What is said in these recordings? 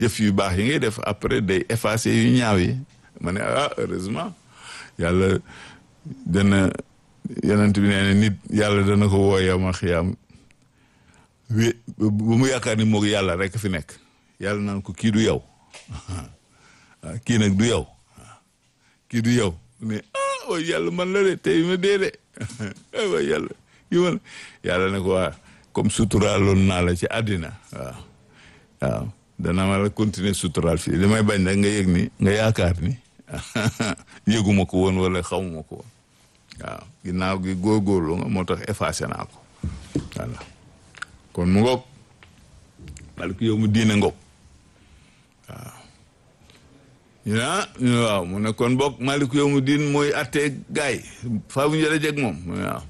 jëf yu baax yi ngay def après day effacer yu ñaaw yi ma ne ah heureusement yàlla dana yonent bi nee na nit yàlla dana ko woo yow ma xiyaam wi bu mu yaakaar ni moog yàlla rek fi nekk yàlla naan ko kii du yow kii nag du yow kii du yow ne ah way yàlla man la de tey ma dee de way yàlla yi man yàlla ne ko waa comme suturaaloon naa la ci àddina waaw waaw dana ma la continuer suturaal fii li may bañ nag nga yëg ni nga yaakaar ni yëguma ko woon wala xamuma ko woon waaw ginnaaw gi góorgóorlu nga moo tax effacé naa ko voilà kon mu ngoog malik yow mu diine ngoog waaw ñu ne ah ñu ne waaw mu ne kon bokk malik yow mu diin mooy attee gaay faa bu ñu jëlee jeg moom mu ne waaw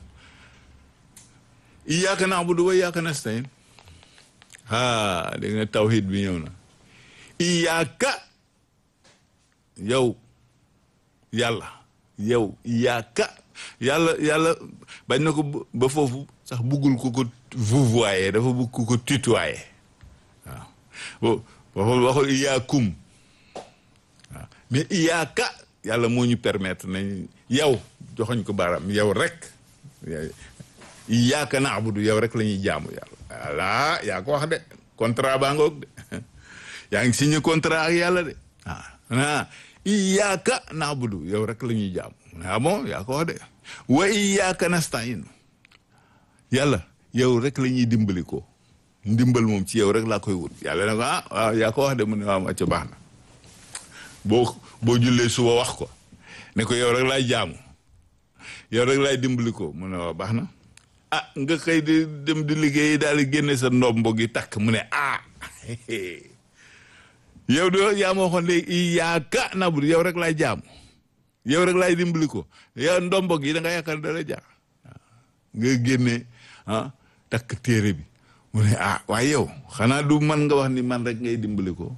iyyaka na'budu wa iyyaka nasta'in ah dégg nga tawhid bi ñëw na iyyaka yow yàlla yow iyyaka yàlla yàlla bañ na ko ba foofu sax buggul ku ko vouvoyer dafa bugg ku ko tutoyer waaw waxul waxul iyyakum waaw mais iyyaka yàlla moo ñu permettre nañ yow joxoñ ko baaraam yow rek iyyaka na'budu yow rek la ñuy jaamu yàlla voilà yaa ko wax de contrat baa ngoog de yaa ngi signé contrat ak yàlla de ah iyyaka na'budu yow rek la ñuy jaamu ah bon yaa ko wax de wa iyyaka nasta'in yàlla yow rek la ñuy dimbali ko ndimbal moom ci yow rek laa koy wut yàlla ne ko ah waaw yaa ko wax de mu ne waaw ca baax na boo boo jullee suba wax ko ne ko yow rek laay jaamu yow rek laay dimbali ko mu ne waaw baax na ah nga xëy di dem di liggéey daal di génne sa ndombo gi takk mu ne ah yow de yaa ma waxoon léegi iyyaka na'budu yow rek laay jaamu yow rek laay dimbali ko yow ndombo gi da nga yaakaar dara jaar nga génne ah takk téere bi mu ne ah waaye yow xanaa du man nga wax ni man rek ngay dimbali ko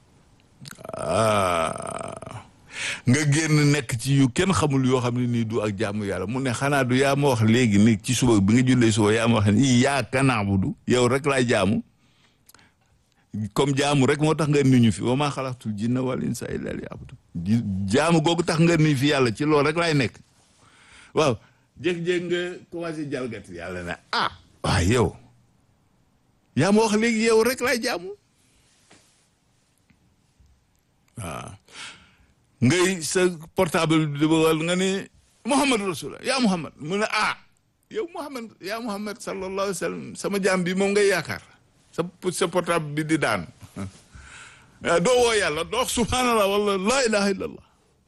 ah nga génn nekk ci yu kenn xamul yoo xam ne nii du ak jaamu yàlla mu ne xanaa du yaa ma wax léegi ni ci suba bi nga jullee suba yaa ma wax ni iyyaka na'budu yow rek laay jaamu comme jaamu rek moo tax nga ni ñu fi wa maa xalaqtul jinna wal insa illa liya'budun jaamu googu tax nga ni fi yàlla ci loolu rek laay nekk waaw jékki-jékki nga commencé jalgati yàlla ne ah waaw yow yaa ma wax léegi yow rek laay jaamu waaw ngay sa portable bi di bëggal nga ne Muhammad rasulullah yaa Muhammad mu ne ah yow Muhammad yaa Muhammad sallallahu alayhi wa sallam sama jaam bi moom ngay yaakaar sa sa portable bi di daan doo woo yàlla doo wax subhanallah wala laa ilaha illallah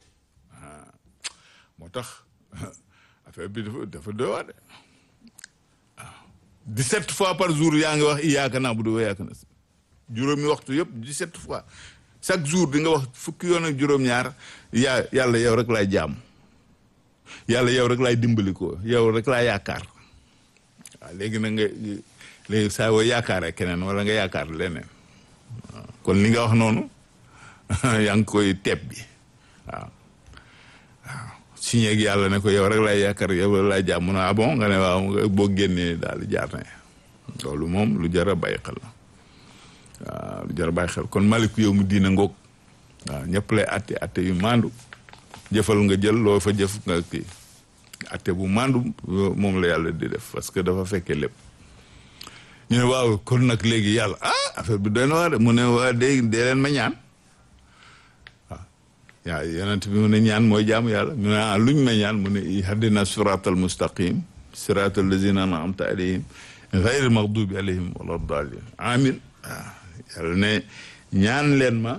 moo tax affaire bi dafa dafa doy waar de waaw dix-sept fois par jour yaa ngi wax iyyaka na'budu wa iyyaka nasta'in juróomi waxtu yëpp dix-sept fois chaque jour di nga wax fukki yoon ak juróom-ñaar yaa yàlla yow rek laay jaam yàlla yow rek laay dimbali ko yow rek laay yaakaar waaw léegi na nga léegi saa woo yaakaaree keneen wala nga yaakaar leneen kon li nga wax noonu yaa ngi koy teeb bi waaw waaw signé ak yàlla ne ko yow rek laay yaakaar yow rek laay jaam mu ne ah bon nga ne waaw boo génnee daal di jaar ne loolu moom lu jar a bàyyi xel la waaw lu jar a bàyyi xel kon maliku yow mu diina ngoog waaw ñëpp lay atte atte yu maandu jëfal nga jël loo fa jëf nga kii atte bu maandu moom la yàlla di def parce que dafa fekkee lépp ñu ne waaw kon nag léegi yàlla ah affaire bi doy na waar mu ne waa dee dee leen ma ñaan waaw yaa yonent bi mu ne ñaan mooy jaamu yàlla mu ne ah luñ ma ñaan mu ne ihdina siratal mustaqim siratal lazina an'amta alayhim ghayril maghdubi alayhim wala dallin amin waaw yàlla ne ñaan leen ma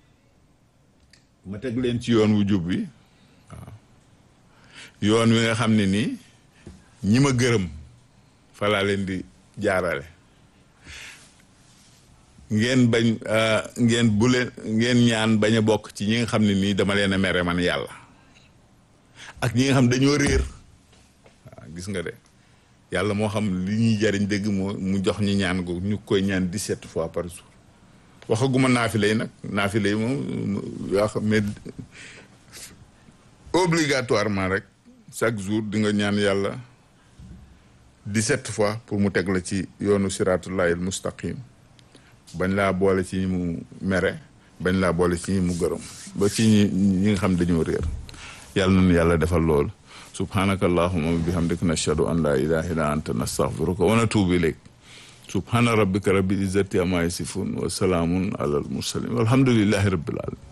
ma teg leen ci yoon wu jub bi waaw yoon wi nga xam ne nii ñi ma gërëm fa laa leen di jaarale ngeen bañ ngeen bu leen ngeen ñaan bañ a bokk ci ñi nga xam ne nii dama leen a mere man yàlla ak ñi nga xam dañoo réer waaw gis nga de yàlla moo xam li ñuy jariñ dëgg moo mu jox ñu ñaan ko ñu koy ñaan dix-sept fois par jour waxaguma naafile yi nag naafile yi moom yoo xam mais obligatoirement rek chaque jour di nga ñaan yàlla dix-sept fois pour mu teg la ci yoonu siratullahil mustaqim bañ laa boole ci ñi mu mere bañ laa boole ci ñi mu gërëm ba ci ñi ñi nga xam dañoo réer yàlla nañu yàlla defal lool subhanaka allahumma wa bihamdika nashhadu an la ilaha illa anta nastaghfiruka wa natubu ilayk subhana rabbika rabbil izzati amma yasifun wa salaamun ala al mursalin walhamdulillahi rabbil alamin